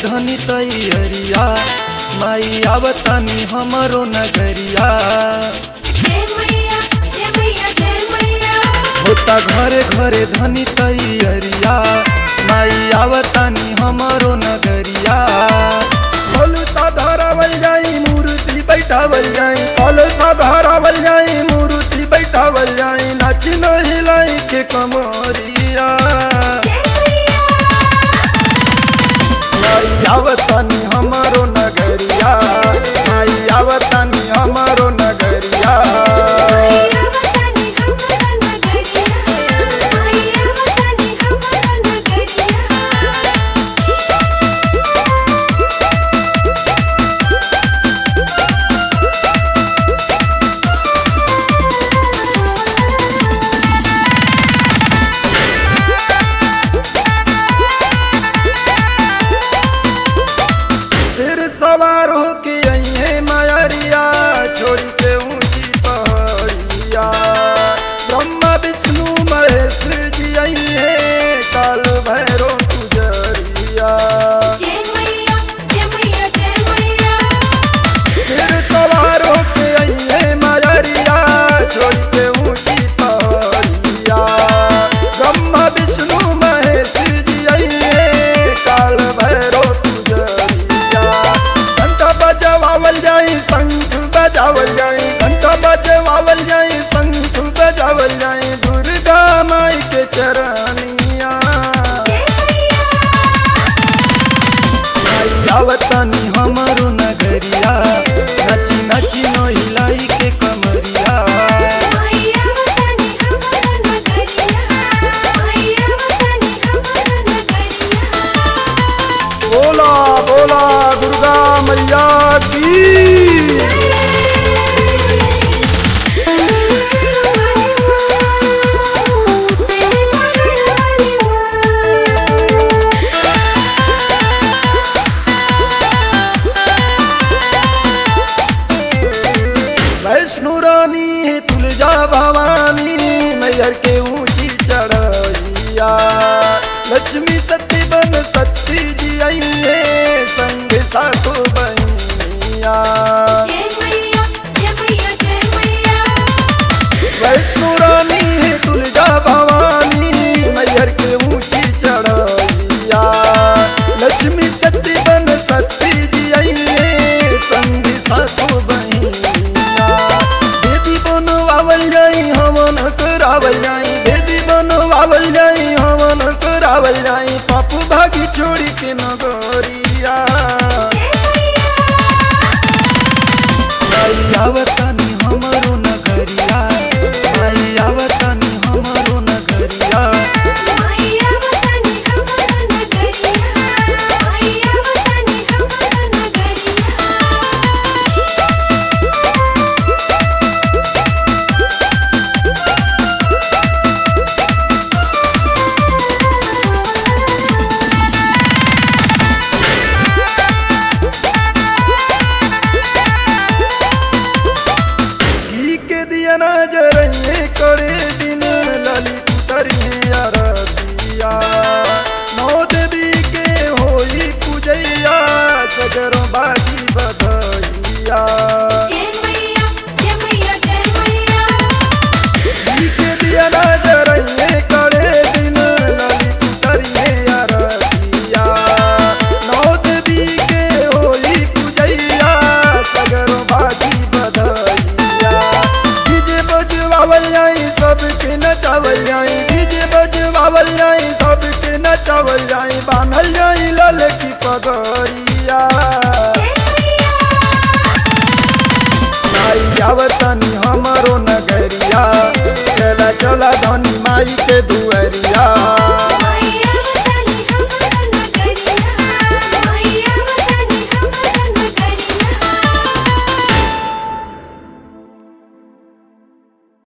धनी तैयरिया माई आवतानी हमरो नगरिया जय मैया जय मैया जय मैया होता घरे घरे धनी तैयरिया माई आवतानी हमरो नगरिया फल साधारावल जाई मूर्ति बैठावल जाई फल साधारावल जाई मूर्ति बैठावल जाई नाच हिलाई के कमरिया जय मैया माई आवतानी हमरो नगरिया माई आवतानी हमरो नगरिया मैया वतनी हमरा नगरिया मैया वतनी हमरा नगरिया सिर सवार होके अइहे मायरिया छोड़ के ऊंची पहाड़िया ब्रह्मा विष्णु महेश जी अइहे काल भैरो गुजरिया जय मैया जय मैया जय मैया सिर सवार होके अइहे मायरिया छोड़ के ऊंची पहाड़िया ब्रह्मा विष्णु महेश जी अइहे काल भैरो गुजरिया घंटा बजवावल जाई शंख बजावल जाई घंटा बजवावल जाई शंख बजावल जाई दुर्गा माई के चरनिया जय मैया आई आवतानी हमरो नगरिया नची नची नहिलाई के कमरिया मैया वतनी हमरा नगरिया मैया वतनी हमरा नगरिया बोला बोला दुर्गा मैया की वैष्णो रानी है तुलजा भवानी मैयर के ऊंची चढ़ैया लक्ष्मी सती बन सती जी आई है संग सातो बनिया वैष्णो रानी है तुलजा भवानी मैयर के ऊंची चढ़ैया लक्ष्मी सती बन सती जी आई है संग सातो बनिया देवी बनवावल जाई हवन करावल जाई देवी बनवावल जाई हवन करावल जाई पाप भागी छोड़ी के नगरिया आई आवतानी हमरो नगरिया आई आवतानी हमरो नगरिया घी के दिया ना जरइए करे दिन ललित तरिए अरतिया नौ देवी के होई पूजैया सगर बाजी बधैया घी के दिया ना जरइए करे दिन ललित तरिए अरतिया नौ देवी के होई पूजैया सगर बाजी बधैया डीजे बजवावल जाई सबके नचावल जाई डीजे बजवावल जाई सबके नचावल जाई बांधल जाई लाल की पगड़िया आई आवतनी हमरो नगरिया चला चला धनी माई के दुअरिया